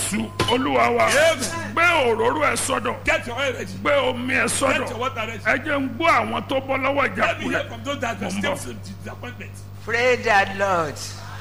jésù olúwa wa Amen. gbé òróró ẹ sọ́dọ̀ Get your oil ready. gbé omi ẹ Get your sọ́dọ̀ water ready. ẹ jẹ́ ń gbọ́ àwọn tó bọ́ lọ́wọ́ Let me hear ìjákulẹ̀ from those that Mo are ń still bọ̀. in disappointment. Praise the Lord.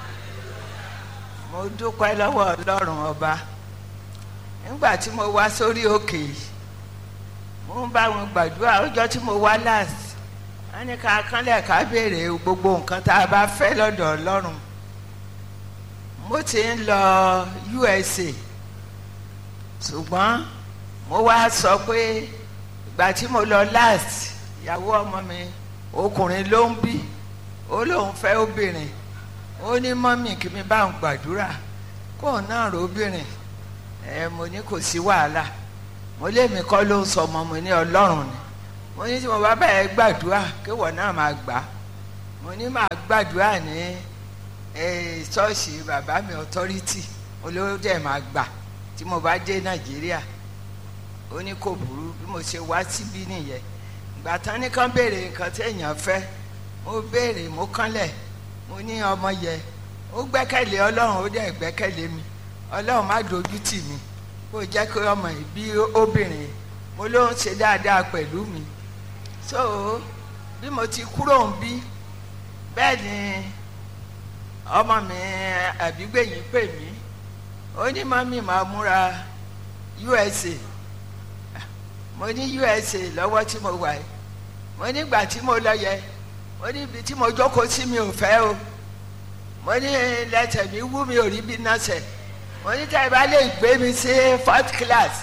Mo dúpẹ́ lọ́wọ́ Ọlọ́run ọba. Nígbà tí mo wá sórí òkè yìí, mo ń bá wọn gbàdúrà ọjọ́ tí mo wá last. Wọ́n ní ká kánlẹ̀ ká béèrè gbogbo nǹkan tá a bá fẹ́ lọ́dọ̀ Ọlọ́run. Mo ti ń lọ USA. Ṣùgbọ́n mo wá sọ pé ìgbà tí mo lọ last, ìyàwó ọmọ mi ọkùnrin ló ń bí ó lóun fẹ́ obìnrin ó ní mọ́mì kí mi bá ń gbàdúrà kóun náà rò obìnrin ẹ mo ní kò sí wàhálà mo lémi kọ́ ló ń sọ ọmọ mi ní ọlọ́run ni mo ní tí mo bá bẹ̀rẹ̀ gbàdúrà kéwọ̀ náà máa gbà á mo ní máa gbàdúrà ní eh, ṣọ́ọ̀ṣì bàbá mi authority olówó dẹ̀ máa gbà tí mo bá dé nàìjíríà ó ní kò burú bí mo ṣe wá síbí nìyẹn ìgbà tán ní kán béèrè nǹkan tí èèyàn fẹ́ mo béèrè mo kánlẹ̀ mo ní ọmọ yẹ ó gbẹ́kẹ̀lé ọlọ́run ó dẹ̀ gbẹ́kẹ̀lé mi ọlọ́run má dojú tì mí kó jẹ́ kí ọmọ yìí bí obìnrin mo ló ń ṣe dáadáa pẹ̀lú mi so bí mo ti kúrò ń bí bẹ́ẹ̀ ni ọmọ mi àbígbẹ̀yìn pè mí ó ní mọ́mí máa múra USA mo ní USA lọ́wọ́ tí mo wà yìí mo nígbà tí mo lọ yẹ mo ní ibi tí mo jókòó sí mi ò fẹ́ o mo ní lẹ́tẹ̀ mi wú mi ò rí bí nọ́ọ̀sẹ̀ mo ní tẹ́ ẹ bá lè gbé mi sí fourth class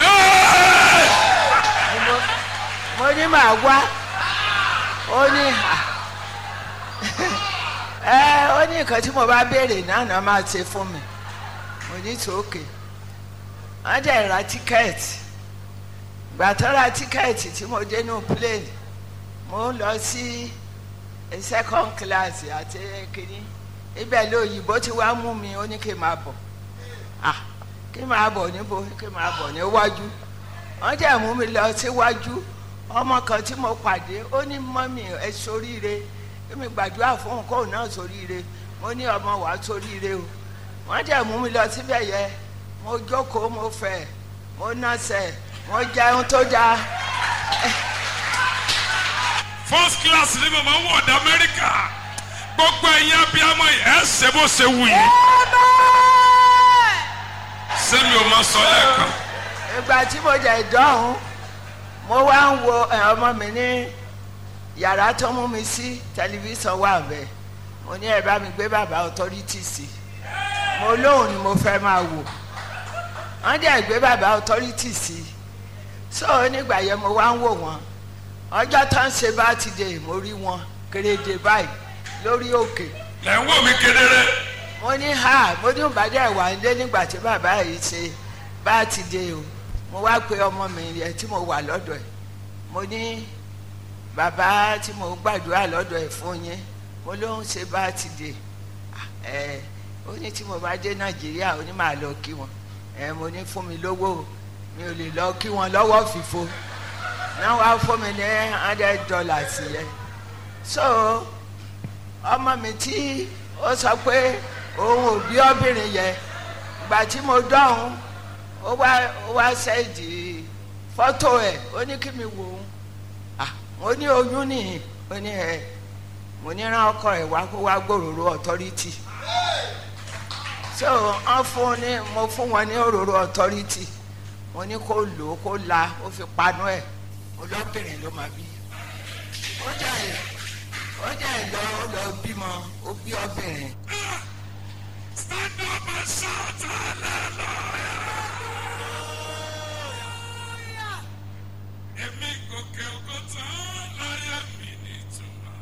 Ni mo- mo ní màá wá ó ní hà ẹ ó ní nǹkan tí mo bá béèrè náà náà máa ṣe fún mi mo ní tòókè wọ́n dẹ̀ ra tíkẹ́ẹ̀tì gbà tó ra tíkẹ́ẹ̀tì tí mo dé nù plane mo ń lọ sí second class àti kínní ibẹ̀ lóyìnbó tí wàá mú mi ó ní kí n máa bọ̀ ah kí n máa bọ̀ níbo kí n máa bọ̀ níwájú wọ́n jẹ́ mú mi lọ síwájú ọmọ kan tí mo pàdé ó ní mọ́mì ẹ soríire èmi gbàdúrà fún kóun náà soríire mo ní ọmọ wàá soríire o wọ́n jẹ́ mú mi lọ síbẹ̀ yẹ mo jókòó mo fẹ̀ mo nọ́sẹ̀ mo jẹun tó dáa first class ní màmá ń wọ̀ ọ̀dà amẹ́ríkà gbogbo ẹ̀yin abiyamọ yìí ẹ̀ ṣe bó ṣe wù yín sẹ́mi ò máa sọ lẹ́ẹ̀kan ìgbà tí mo jẹ ìdánwò mo wá ń wo ẹ, ọmọ mi ní yàrá tó mú mi sí tẹlifíṣàn wà bẹ́ẹ̀ mo ní ẹ bá mi gbé bàbá authority sí mo lóhùn ni mo fẹ́ máa wò wọ́n dẹ̀ gbé bàbá authority sí so nígbà yẹn mo wá ń wò wọ́n ọjọ́ tó ń ṣe bá ti dé mo rí wọn kéréje báyìí lórí òkè lẹ́ ń wò mí kedere mo ní ha mo ní ìbàdàn ẹ̀wà ń dé nígbà tí bàbá yìí ṣe bá ti dé o mo wá pe ọmọ mi yẹn tí mo wà lọ́dọ̀ ẹ̀ mo ní bàbá tí mo gbàdúrà lọ́dọ̀ ẹ̀ fún yín mo ló ń ṣe bá ti dé ẹ ó ní tí mo bá dé nàìjíríà ó ní màá lọ kí wọn ẹ mo ní fún mi lówó o, mi ò lè lọ kí wọn lọ́wọ́ fìfo náà wá fún mi ní hundred dollars yẹn so ọmọ mi tí ó sọ pé òun ò bí obìnrin yẹn ìgbà tí mo dọ̀hún ó wá ó wá ṣẹ́ẹ̀dì fọ́tò ẹ̀ ó ní kí mi wò ó ah mo ní oyún nìyí ó ní ẹ mo ní rán ọkọ ẹ̀ wá kó wá gbòòrò authority so wọ́n fún ní mo fún wọn ní òróró authority mo ní kó lò ó kó la ó fi panu ẹ̀ olóbìnrin ló máa bí ó jà ẹ̀ ó jà ẹ̀ lọ ó lọ bímọ ó bí obìnrin. stand up and shout hallelujah. èmi gòkè ògo tán láyé mi nítumọ̀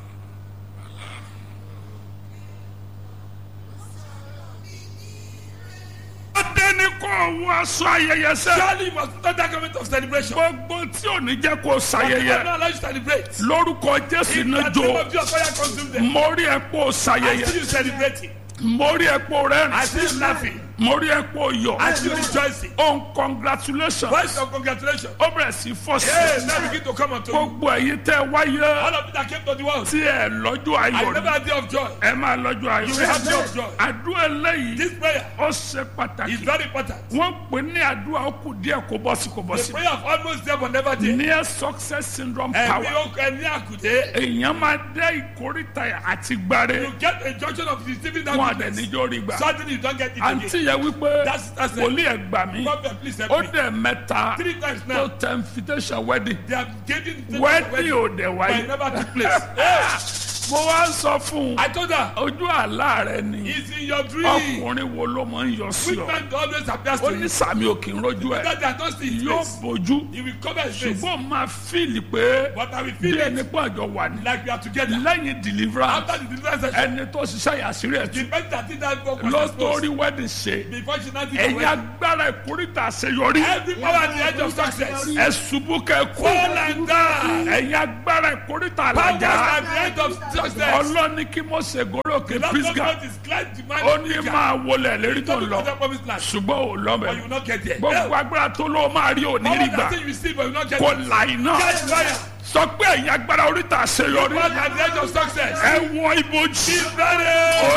ọdẹ ní kò wọ aṣọ ayẹyẹ sẹ. Surely you must not that government of celebration. gbogbo tí ò ní jẹ́ kó I will ṣayẹyẹ not allow you to celebrate. lórúkọ jésù In náà the name jó of Jesus, fire consume them. mórí ẹ kó I see ṣayẹyẹ you celebrating. mórí ẹ kó I see you rẹ́rìn laughing. mo rí epo yọ And you rejoicing. ohun congratulation Voice of congratulations. ó bẹ̀rẹ̀ sí fọ́ Hey, sí now begin to come unto you. gbogbo ẹ̀yin tẹ́ wáyé All of you that came to the world. tí ẹ lọ́jọ́ I ayọ̀ never ni had day of joy. ẹ máa lọ́jọ́ ayọ̀ You will have day of joy. àdúrà eléyìí This prayer ó ṣe is pàtàkì very important. wọ́n pè ní àdúrà ó kù díẹ̀ kó bọ́ sí kó bọ́ The sí prayer of almost there but never there. near success syndrome Ẹ̀mí power okùn ẹni àkùdé. èèyàn máa dé ìkórìtà àti gbáre You get a junction of receiving that wọn àdẹ goodness. níjó rí gbà Suddenly you don't get it àǹtí again. yẹn wípé That's- that's it. wòlíì ẹ̀ gbà mí Prophet, please help ó me. dẹ̀ mẹ́ta Three times tó now. tẹ invitation wedding They have given the wedding ò dẹ̀ but wáyé it never took place. Hey, mo wá ń sọ fún un I told her, ojú àlá rẹ ni it's in your dream. ọkùnrin wo ló máa ń yọ sí Which ọ man always appears ó to ní you? sàmì òkè ń rojú ẹ That they are not see his yóò face. bójú He will cover his face. ṣùgbọ́n máa fíìlì pé But I will bí feel ẹni it pé àjọ wà ní like we are together. lẹ́yìn deliverance After the deliverance session, ẹni tó ṣiṣẹ́ yàsírí ẹ̀ the tún person that did that work was ló exposed. torí wedding ṣe Before she now did the ẹ̀yin wedding. agbára ìkórìtà àṣeyọrí Every power at the edge of success. ẹ ṣubú kẹ kú Fall and die. ẹ̀yin agbára ìkórìtà Powers àlàjá at the edge of success. ọlọ́ni kí mo ṣe gòròkè Lord pisgah God is glad to man. ó ní máa wọlé lérí tó ń lọ Don't promise land. ṣùgbọ́n ò But you lọ́mọ will not get there. gbogbo agbára tó ló máa rí òní rí Power gbà that say you receive but you will not get kò it. là iná Catch fire. sọ pé ẹ̀yin agbára oríta àṣeyọrí Power at the edge of success. ẹ wọ ibojì. Be ready.